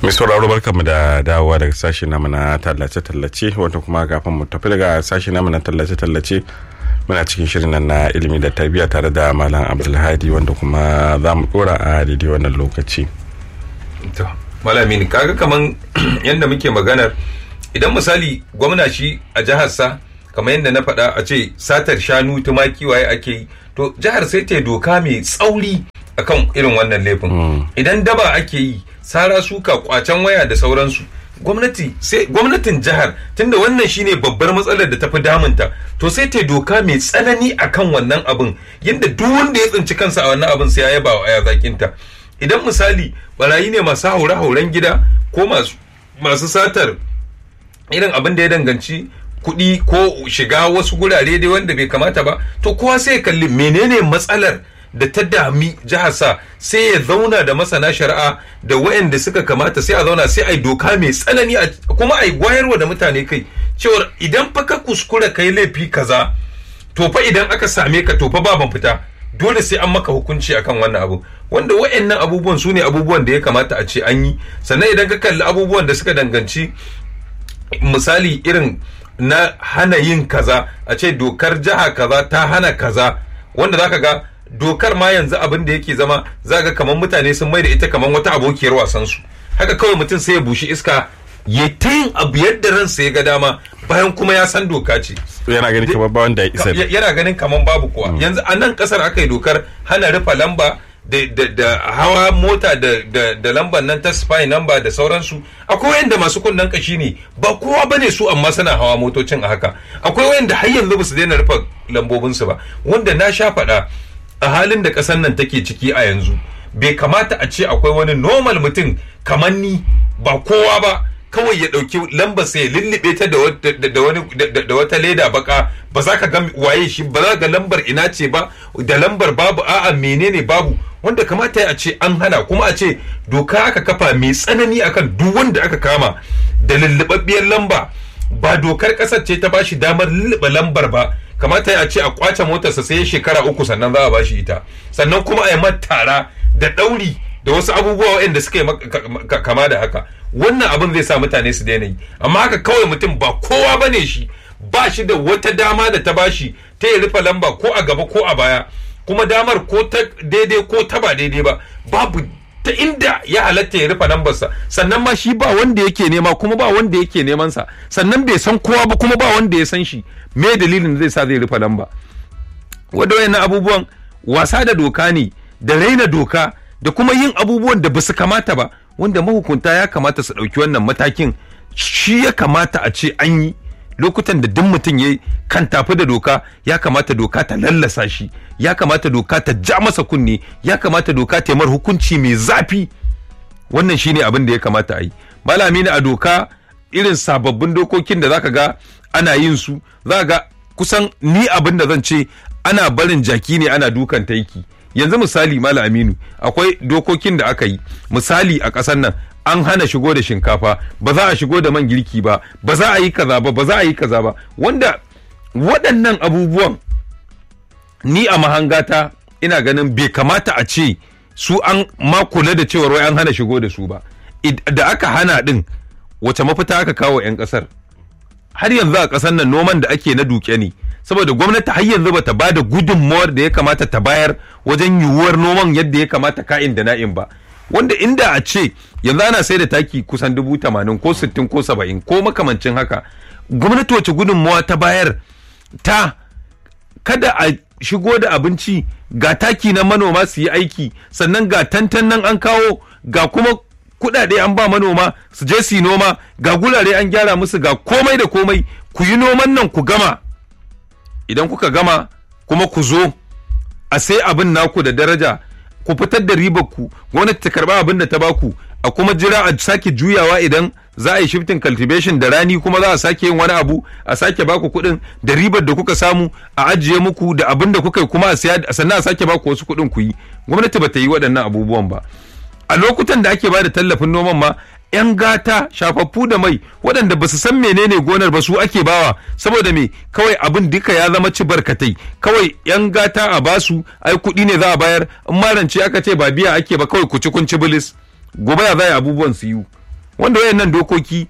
mai sauraro barkanmu da dawowa daga sashi namu na tallace-tallace wanda kuma kafin mu tafi daga sashi namu na tallace-tallace muna cikin shirin nan na ilimi da tarbiyya tare da malam abdulhadi wanda kuma za mu dora a daidai wannan lokaci to malami kaga kaman yadda muke maganar idan misali gwamna shi a jiharsa kamar yadda na faɗa a ce satar shanu tumaki waye ake yi to jihar sai ta doka mai tsauri akan irin wannan laifin idan daba ake yi sara suka kwacen waya da sauransu gwamnati sai gwamnatin jihar tunda wannan shine babbar matsalar da tafi damunta to sai ta doka mai tsanani akan wannan abin yadda duk wanda ya tsinci kansa a wannan abin sai ya yaba wa aya zakinta idan misali barayi ne masu haure hauren gida ko masu masu satar irin abin da ya danganci kuɗi ko shiga wasu gurare dai wanda bai kamata ba to kowa sai ya kalli menene matsalar da ta dami jiharsa sai ya zauna da masana shari'a da waɗanda suka kamata sai a zauna sai a yi doka mai tsanani kuma a yi wayarwa da mutane kai cewar idan fa ka kuskura kai laifi kaza to fa idan aka same ka to fa ba ban fita dole sai an maka hukunci akan wannan abu wanda waɗannan abubuwan su ne abubuwan da ya kamata a ce an yi sannan idan ka kalli abubuwan da suka danganci misali irin na hana yin kaza a ce dokar jiha kaza ta hana kaza wanda zaka ga dokar ma yanzu abin da yake zama za ga kamar mutane sun mai da ita kamar wata abokiyar wasan su haka kawai mutum sai ya bushi iska ya ta yin abu yadda ransa ya ga dama bayan kuma ya san doka ce yana ganin kamar ba wanda ya isa yana ganin kamar babu kowa yanzu a nan kasar aka yi dokar hana rufe lamba da hawa mota da lambar nan ta spy number da sauransu akwai wayanda masu kunnen kashi ne ba kowa bane su amma suna hawa motocin a haka akwai wayanda har yanzu ba su daina rufe lambobinsu ba wanda na sha faɗa a halin da ƙasar nan take ciki a yanzu bai kamata a ce akwai wani normal mutum kamar ni ba kowa ba kawai ya ɗauki lambar sai ya lullube ta da wata leda baka ba za ka ga waye shi ba za ga lambar ina ce ba da lambar babu a'a menene babu wanda kamata ya ce an hana kuma a ce doka aka kafa mai tsanani akan duk wanda aka kama da lullubabbiyar lamba ba dokar ƙasar ce ta bashi damar lullube lambar ba kamata ya ce a kwace motarsa sai shekara uku sannan za a bashi ita sannan kuma a yi tara da ɗauri da wasu abubuwa waɗanda suka yi kama da haka wannan abin zai sa mutane su daina yi amma haka kawai mutum ba kowa bane shi ba shi da wata dama da ta bashi ta ya rufe lamba ko a gaba ko a baya kuma damar ko ta daidai ko ta ba daidai ba babu ta inda ya halatta ya rufe lambarsa sannan ma shi ba wanda yake nema kuma ba wanda yake neman sa sannan bai san kowa ba kuma ba wanda ya san shi me dalilin da zai sa zai rufe lamba wanda wayannan abubuwan wasa da doka ne da raina doka da kuma yin abubuwan da basu kamata ba wanda mahukunta ya kamata su ɗauki wannan matakin shi ya kamata a ce an yi lokutan da duk mutum ya kan tafi da doka ya kamata doka ta lallasa shi ya kamata doka ta ja masa kunne ya kamata doka ta mar hukunci mai zafi wannan shine abin da ya kamata a yi malami a doka irin sababbin dokokin da zaka ga ana yin su za ga kusan ni abin da zan ce ana barin jaki ne ana dukan taiki yanzu misali malam aminu akwai dokokin da aka yi misali a ƙasar nan an hana shigo da shinkafa ba za a shigo da man girki ba ba za a yi kaza ba ba za a yi kaza ba wanda waɗannan abubuwan ni a mahangata ina ganin bai kamata a ce su an ma kula da cewar wai an hana shigo da su ba da aka hana din wace mafita aka kawo 'yan ƙasar har yanzu a ƙasar nan noman da ake na duke ne saboda gwamnati har yanzu bata ba da gudunmawar da ya kamata ta bayar wajen yiwuwar noman yadda ya kamata ka'in da na'in ba wanda inda a ce yanzu ana sai da taki kusan dubu tamanin ko sittin ko saba'in ko makamancin haka gwamnati wace gudunmawa ta bayar ta kada a shigo da abinci ga taki na manoma su yi aiki sannan ga tantan nan an kawo ga kuma kudade an ba manoma su je su yi noma ga gurare an gyara musu ga komai da komai ku yi noman nan ku gama idan kuka gama kuma ku zo a sai abin naku da daraja ku fitar da ribar ku gwamnati ta karba abin da ta baku a kuma jira a sake juyawa idan za a yi shifting cultivation da rani kuma za a sake yin wani abu a sake baku kuɗin da ribar da kuka samu a ajiye muku da abin da kuka yi kuma a siya sannan a sake baku wasu kuɗin ku yi gwamnati ba ta yi waɗannan abubuwan ba a lokutan da ake bada tallafin noman ma 'yan gata shafaffu da mai waɗanda ba su san menene gonar ba su ake bawa saboda me kawai abin duka ya zama ci barkatai kawai 'yan gata a basu ai kuɗi ne za a bayar in marance aka ce ba biya ake ba kawai ku ci kun ci bilis gobe ya zai abubuwan su yi wanda wayannan dokoki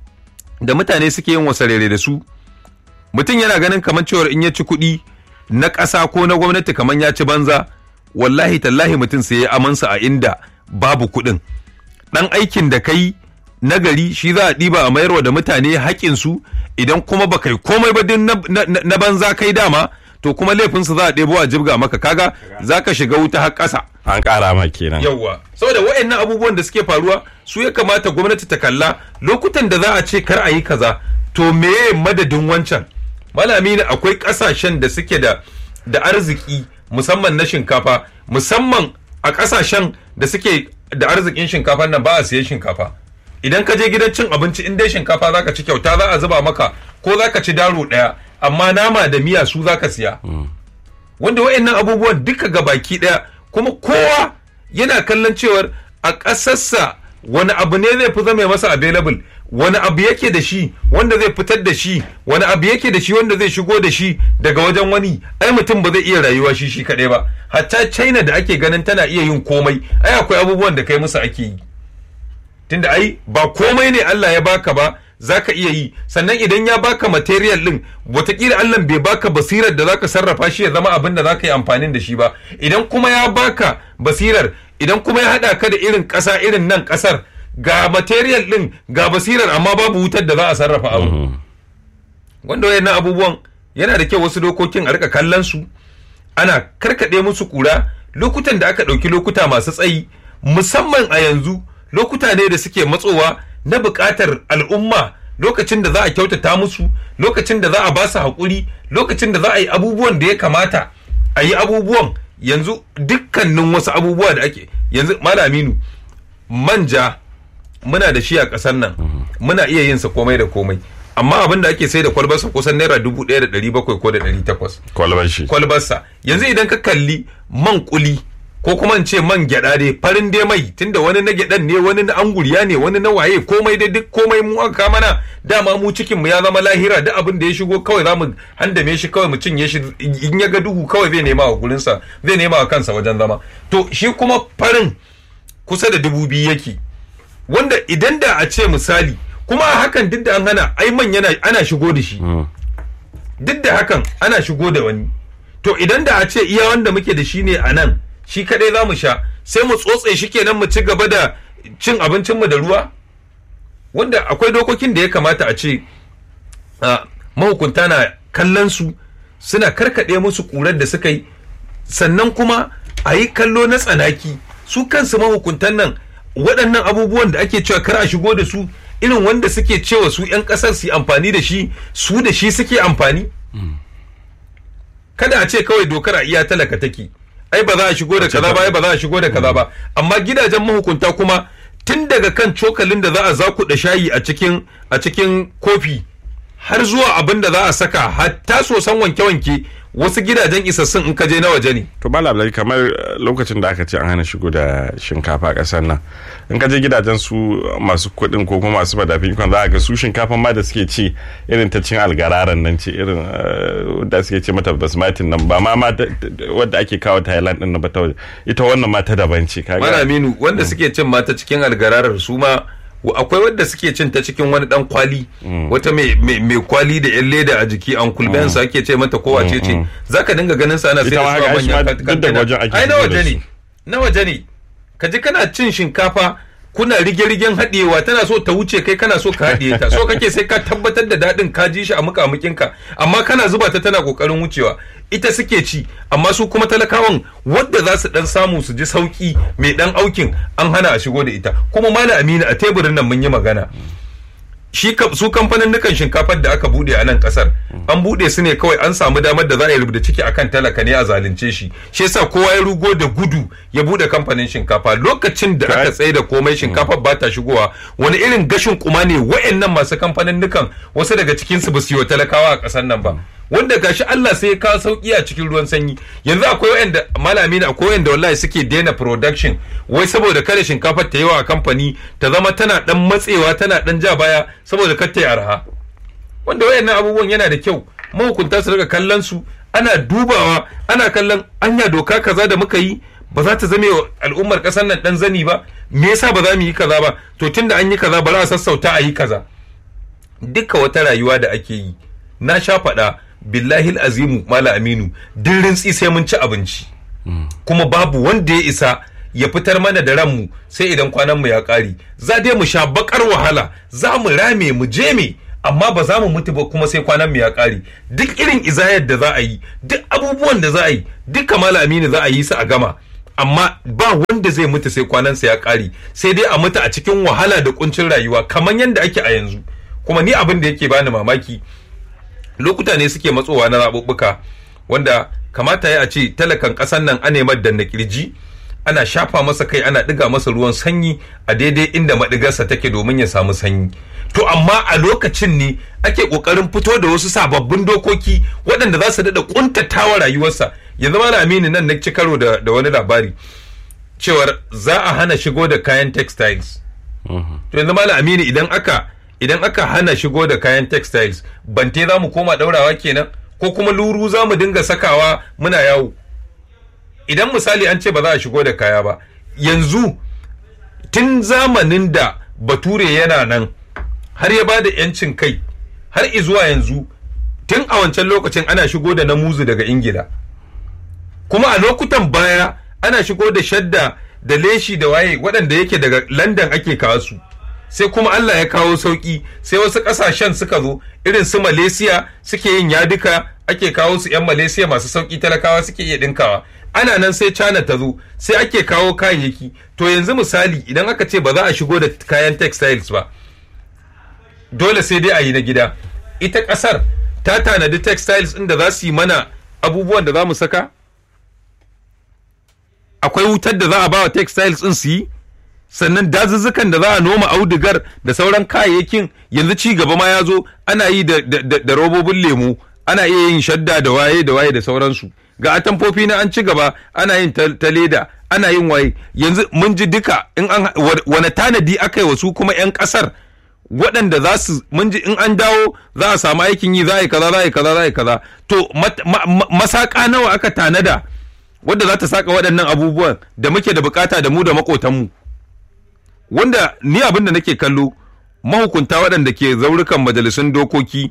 da mutane suke yin wasarere da su mutum yana ganin kamar cewar in ya ci kuɗi na ƙasa ko na gwamnati kamar ya ci banza wallahi tallahi mutum sai ya amansa a inda babu kuɗin ɗan aikin da kai na gari shi za a ɗiba a mayarwa da mutane haƙinsu idan kuma ba kai komai ba din na banza kai dama to kuma laifinsu za a ɗebo a jibga maka kaga za ka shiga wuta har ƙasa an ƙara ma kenan yawwa saboda waɗannan abubuwan da suke faruwa su ya kamata gwamnati ta kalla lokutan da za a ce kar a yi kaza to meye madadin wancan malami ne akwai ƙasashen da suke da da arziki musamman na shinkafa musamman a ƙasashen da suke da arzikin shinkafa nan ba a siyan shinkafa idan ka je gidan cin abinci in dai shinkafa zaka ci kyauta za a zuba maka ko zaka ci daro ɗaya amma nama da miya su zaka siya wanda wayannan abubuwan duka ga baki ɗaya kuma kowa yana kallon cewar a ƙasarsa wani abu ne zai fi zama masa available wani abu yake da shi wanda zai fitar da shi wani abu yake da shi wanda zai shigo da shi daga wajen wani ai mutum ba zai iya rayuwa shi shi kaɗai ba hatta china da ake ganin tana iya yin komai ai akwai abubuwan da kai musu ake yi tunda ai ba komai ne Allah ya baka ba zaka iya yi sannan idan ya baka material din watakila Allah bai baka basirar da zaka sarrafa shi ya zama abin da zaka yi amfanin da shi ba idan kuma ya baka basirar idan kuma ya hada ka da irin ƙasa irin nan ƙasar ga material din ga basirar amma babu wutar da za a sarrafa abu wanda wayannan abubuwan yana da kyau wasu dokokin a rika kallon su ana karkade musu kura lokutan da aka ɗauki lokuta masu tsayi musamman a yanzu lokuta ne da suke matsowa na buƙatar al'umma lokacin da za a kyautata musu lokacin da za a ba su haƙuri lokacin da za a yi abubuwan da ya kamata a yi abubuwan yanzu dukkanin wasu abubuwa da ake yanzu malaminu manja muna da shi a ƙasar nan muna iya yin sa komai da komai amma abin da ake sai da kwalbarsa kusan naira dubu ɗaya da ɗari bakwai ko da ɗari takwas kwalbar shi kwalbarsa yanzu idan ka kalli man kuli ko kuma in ce man gyada dai farin dai mai tunda wani na gyadan ne wani na anguriya ne wani na waye komai dai duk komai mu aka mana dama mu cikin mu ya zama lahira duk abin da ya shigo kawai zamu handame shi kawai mu cinye shi in ya ga duhu kawai zai nema wa gurin sa zai nema wa kansa wajen zama to shi kuma farin kusa da dubu biyu yake wanda idan da a ce misali kuma a hakan duk da an hana ai man yana ana shigo da shi duk da hakan ana shigo da wani to idan da a ce iya wanda muke da shi ne a nan shi kadai za mu sha sai mu tsotse shi kenan mu ci gaba da cin abincinmu da ruwa wanda akwai dokokin da ya kamata a ce mahukunta na kallon su suna karkaɗe musu ƙurar da suka yi sannan kuma a yi kallo na tsanaki su kansu mahukuntan nan waɗannan abubuwan da ake cewa kar a shigo da su irin wanda suke cewa su 'yan ƙasar su amfani da shi su da shi suke amfani kada a ce kawai dokar a iya talaka take ai ba za a shigo da kaza ba ai ba za a shigo da kaza ba amma gidajen mahukunta kuma tun daga kan cokalin da za a zakuɗa shayi a cikin a cikin kofi har zuwa abin da za a saka hatta sosan wanke-wanke wasu gidajen isassun in ka je na waje ne to ba labari kamar lokacin da aka ce an hana shigo da shinkafa a ƙasar nan in ka je gidajen su masu kuɗin ko kuma masu madafin ikon za a ga su shinkafan ma da suke ci irin ta cin algararan nan ce irin da suke ce mata basmatin nan ba ma ma wadda ake kawo thailand din ba ta ita wannan ma ta daban ce kaga malaminu wanda suke cin mata cikin algararar su ma akwai wadda suke cin ta cikin wani dan kwali wata mai kwali da yan leda a jiki an kulben sa ake ce mata kowa ce ce zaka dinga ganin sa ana sai da su manyan wajen ai na waje ne na waje ne ka ji kana cin shinkafa kuna rige-rigen haɗewa tana so ta wuce kai kana so ka haɗiye ta so kake sai ka tabbatar da daɗin ka ji shi a mukamukinka amma kana zuba ta tana ƙoƙarin wucewa ita suke ci amma su kuma talakawan wadda za su dan samu su ji sauki mai dan aukin an hana a shigo da ita kuma mala amina a teburin nan mun yi magana shi su kamfanin nukan shinkafar da aka bude a nan kasar an bude su ne kawai an samu damar da za a yi rubuta ciki akan talaka ne a zalunce shi shi yasa kowa ya rugo da gudu ya bude kamfanin shinkafa lokacin da aka tsaye da komai shinkafar ba ta shigowa wani irin gashin kuma ne wa'annan masu kamfanin nukan wasu daga cikin su ba su yi wa talakawa a kasar nan ba wanda gashi Allah sai ya kawo sauki a cikin ruwan sanyi yanzu akwai wanda malami na akwai wanda wallahi suke daina production wai saboda kada shinkafar ta yawa a kamfani ta zama tana dan matsewa tana dan ja baya saboda kar ta yi arha wanda wayannan abubuwan yana da kyau mahukunta su riga kallon su ana dubawa ana kallon anya doka kaza da muka yi ba za ta zame wa al'ummar kasar nan dan zani ba me yasa ba za mu yi kaza ba to tunda an yi kaza ba za a sassauta a yi kaza duka wata rayuwa da ake yi na sha faɗa billahi azimu mala aminu duk rintsi sai mun ci abinci kuma babu wanda ya isa ya fitar mana da ranmu sai idan kwanan mu ya ƙare za dai mu sha bakar wahala za mu rame mu je me amma ba za mu mutu ba kuma sai kwanan mu ya ƙare duk irin izayar da za a yi duk abubuwan da za a yi duka mala aminu za a yi su a gama amma ba wanda zai mutu sai kwanansa ya ƙare sai dai a mutu a cikin wahala da kuncin rayuwa kamar yadda ake a yanzu kuma ni abin da yake bani mamaki lokuta ne suke matsowa na zaɓuɓɓuka wanda kamata ya a ce talakan ƙasar nan a nemar da na kirji ana shafa masa kai ana ɗiga masa ruwan sanyi a daidai inda maɗigarsa take domin ya samu sanyi to amma a lokacin ne ake ƙoƙarin fito da wasu sababbin dokoki waɗanda za su daɗa ƙuntatawa rayuwarsa yanzu ma aminu nan na ci karo da, da wani labari cewar za a hana shigo da kayan textiles to yanzu ma aminu idan aka idan aka hana shigo da kayan textiles bante za mu koma daurawa kenan ko kuma luru za mu dinga sakawa muna yawo idan misali an ce ba za a shigo da kaya ba yanzu tun zamanin da bature yana nan har ya ba da yancin kai har izuwa yanzu tun a wancan lokacin ana shigo da namuzu daga ingila kuma a lokutan baya ana shigo da shadda da leshi da waye waɗanda yake daga london ake kawo su sai kuma Allah ya kawo sauki sai wasu kasashen suka zo irin su Malaysia suke yin yaduka ake kawo su 'yan Malaysia masu sauki talakawa suke iya dinkawa ana nan sai China ta zo sai ake kawo kayayyaki to yanzu misali idan aka ce ba za a shigo da kayan textiles ba dole sai dai a yi na gida ita kasar ta tanadi textiles inda za su yi mana abubuwan da za mu saka akwai wutar da za a ba wa textiles din su yi sannan dazuzzukan da za a noma audigar da sauran kayayyakin yanzu ci gaba ma ya zo ana yi da robobin lemu ana iya yin shadda da waye da waye da sauransu ga atamfofi na an ci gaba ana yin ta leda ana yin waye yanzu mun ji duka in an wani tanadi aka yi wasu kuma 'yan kasar waɗanda za su mun ji in an dawo za a samu aikin yi za a yi kaza za a yi kaza za a yi kaza to masaka nawa aka tanada wadda za ta saka waɗannan abubuwan da muke da bukata da mu da makotanmu wanda ni abin da nake kallo mahukunta waɗanda ke zaurukan majalisun dokoki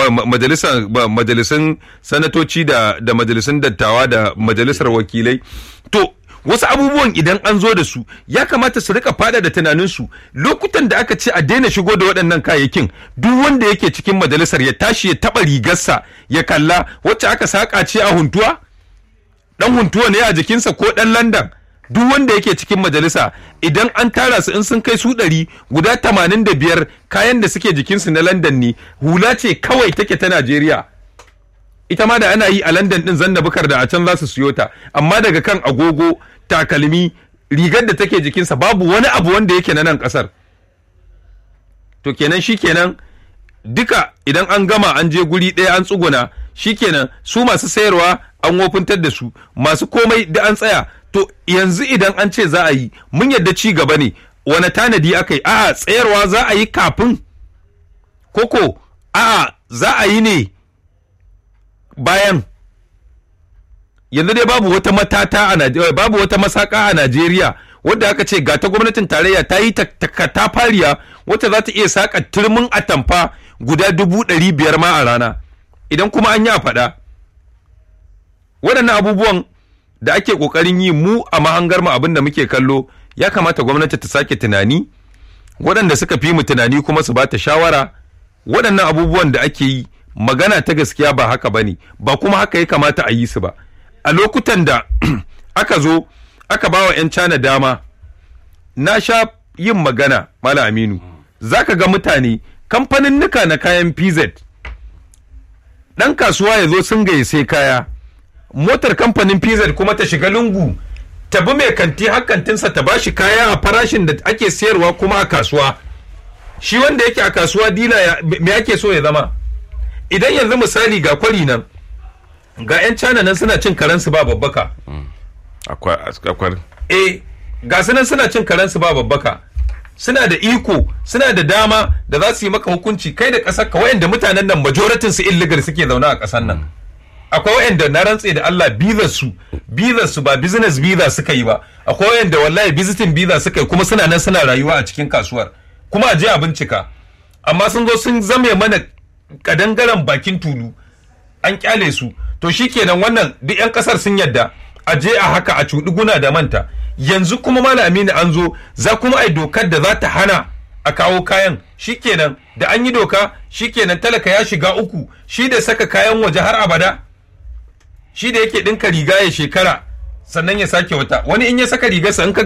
majalisun sanatoci da, da majalisun dattawa da majalisar wakilai to wasu abubuwan idan an zo da su ya kamata su rika fada da tunaninsu lokutan da aka ce a daina shigo da waɗannan kayayyakin duk wanda yake cikin majalisar ya tashi ya taɓa rigarsa ya kalla wacce aka saƙa ce a huntuwa ɗan huntuwa ne a jikinsa ko ɗan landan duk wanda yake cikin majalisa idan an tara su in sun kai su ɗari guda tamanin da biyar kayan da suke jikinsu na London ne hula ce kawai take ta Najeriya ita ma da ana yi a London din zanna bukar da a can za su siyo ta amma daga kan agogo takalmi rigar da take jikinsa babu wani abu wanda yake na nan ƙasar to kenan shi kenan duka idan an gama an je guri ɗaya an tsuguna shi kenan su masu sayarwa an wofintar da su masu komai da an tsaya to yanzu idan an ce za a yi mun yadda ci gaba ne wani tanadi aka yi a'a tsayarwa za a yi kafin koko a'a za a yi ne bayan yanzu dai babu wata matata a Najeriya babu wata masaka a Najeriya wadda aka ce ga ta gwamnatin tarayya ta yi ta fariya wacce za ta iya saka turmin atamfa guda dubu ɗari biyar ma a rana idan kuma an yi a faɗa waɗannan abubuwan da ake ƙoƙarin yi mu a mahangar mu abin da muke kallo ya kamata gwamnati ta sake tunani waɗanda suka fi mu tunani kuma su ba ta shawara waɗannan abubuwan da ake yi magana ta gaskiya ba haka ba ne ba kuma haka ya kamata a yi su ba a lokutan da aka zo aka ba wa 'yan cana dama na sha yin magana mala aminu za ka ga mutane kamfanin nuka na kayan pz ɗan kasuwa ya zo sun gaye sai kaya motar kamfanin pz kuma ta shiga lungu ta bi mai kanti hakantinsa ta ba shi kaya a farashin da ake sayarwa kuma a kasuwa shi wanda yake a kasuwa dila me ake so ya zama idan yanzu misali ga kwari nan ga 'yan cana nan suna cin karensu ba babbaka akwai eh ga su nan suna cin karensu ba babbaka suna da iko suna da dama da za su yi maka hukunci kai da ƙasar ka wayanda mutanen nan majoratin su illegal suke zaune a ƙasar nan akwai wa'anda na rantse da Allah bizar su bizar su ba business visa suka yi ba akwai wa'anda wallahi visiting visa suka yi kuma suna nan suna rayuwa a cikin kasuwar kuma a je a bincika amma sun zo sun zame mana kadangaren bakin tulu an kyale su to shikenan wannan duk yan kasar sun yadda a je a haka a cuɗi guna da manta yanzu kuma malami ne an zo za kuma ai dokar da za ta hana a kawo kayan shikenan da an yi doka shikenan talaka ya shiga uku shi da saka kayan waje har abada shi da yake ɗinka riga ya shekara sannan ya sake wata wani in ya saka rigarsa in ka